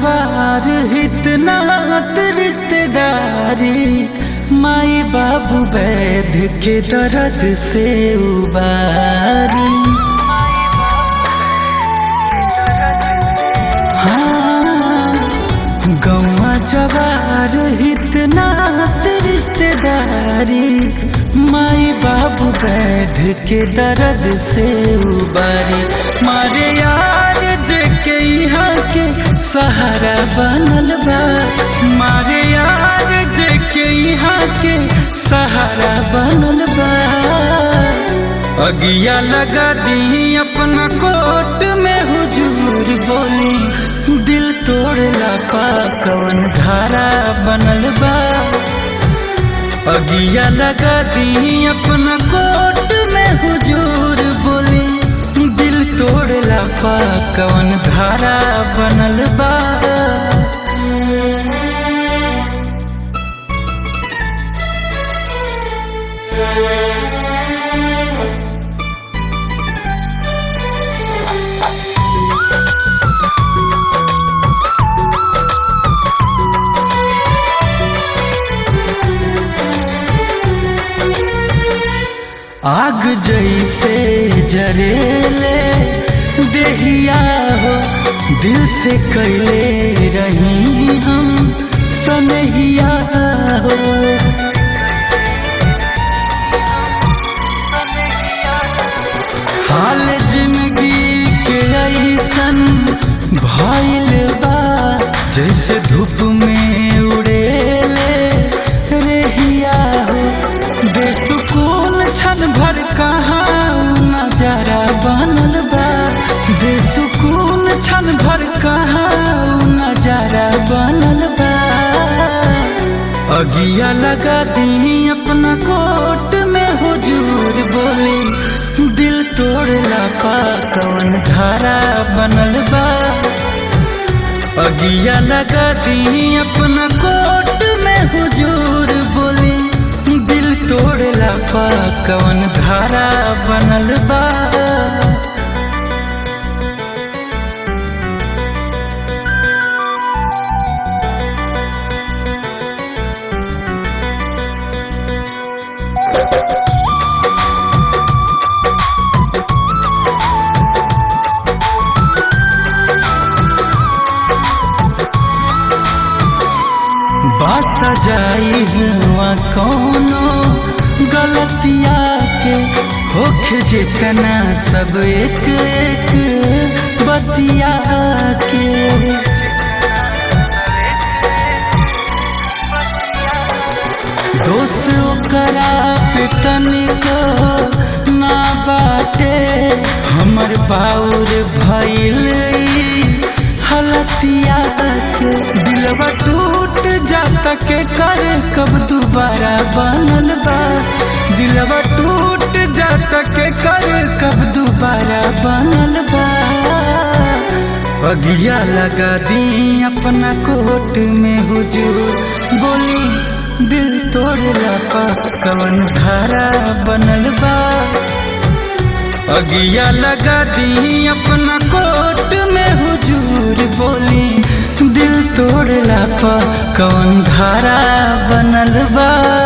जवार इतना रिश्तेदारी माई बाबू वैद के दर्द से उबारी हाँ गौवा जवार इतना रिश्तेदारी माई बाबू वैद के दर्द से उबारी मारे यार जे के यहाँ के सहारा बनल बा मारे यार जे के यहाँ के सहारा बनल बा अगिया लगा दी अपना कोट में हुजूर बोली दिल तोड़ला पा कवन धारा बनल बा अगिया लगा दी अपना कोट में हुजूर बोली दिल तोड़ला पा कवन धारा बनल बा आग जैसे जरेले देहिया हो दिल से कैले रही हम सनहिया हो हाल जिंदगी के ऐसन भइल बा जैसे धूप में उड़ेले रेहिया हो बेसुकून क्षण भर कहाँ नजारा बनल बा बेसुकून क्षण भर कहाँ नजारा बनल बा अगिया लगा दी अपना कोट में हुजूर बोली दिल तोड़ला पा कवन धारा बनल बा अगिया लगा दी अपना कोट में हुजूर बोली दिल तोड़ला पा कवन धारा बनल बा बास जाई हुआ कोनो गलतिया के होख जितना सब एक एक बतिया के दोष ओकरा पे तनिको ना बाटे हमर बाउर भइल हलतिया के दिलवा टूट जाता के कर कब दोबारा बनल बा दिलवा टूट जाता के कर कब दोबारा बनल बा अगिया लगा दी अपना कोट में हुजूर बोली दिल तोड़ला पा कवन धारा बनल बा अगिया लगा दी अपना कोट में हुजूर बोली दिल तोड़ला पा कवन धारा बनल बा